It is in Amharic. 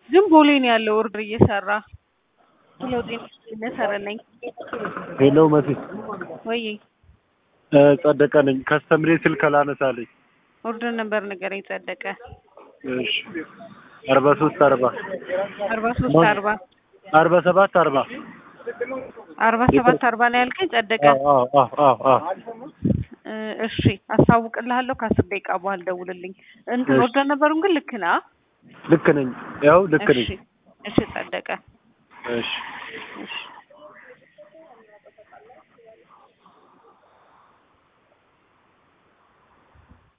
ግን ቦሌ ነው ያለው ኦርደር እየሰራ ለውጤ እየሰራለኝ ሄሎ መሲ ወይ እ ጸደቀ ነኝ። ከስተምሬ ስልክ አላነሳለኝ። ኦርደር ነበር ንገረኝ ጸደቀ እሺ አርባ ሶስት አርባ አርባ ሶስት አርባ አርባ ሰባት አርባ አርባ ሰባት አርባ ነው ያልከኝ ጸደቀ አዎ አዎ አዎ አዎ እ እሺ አስታውቅልሃለሁ ከአስር ደቂቃ በኋላ ደውልልኝ እንትን እሺ። ኦርደር ነበሩን ግን ልክ ነህ ልክ ነኝ። ያው ልክ ነኝ። እሺ እሺ ጸደቀ እሺ እሺ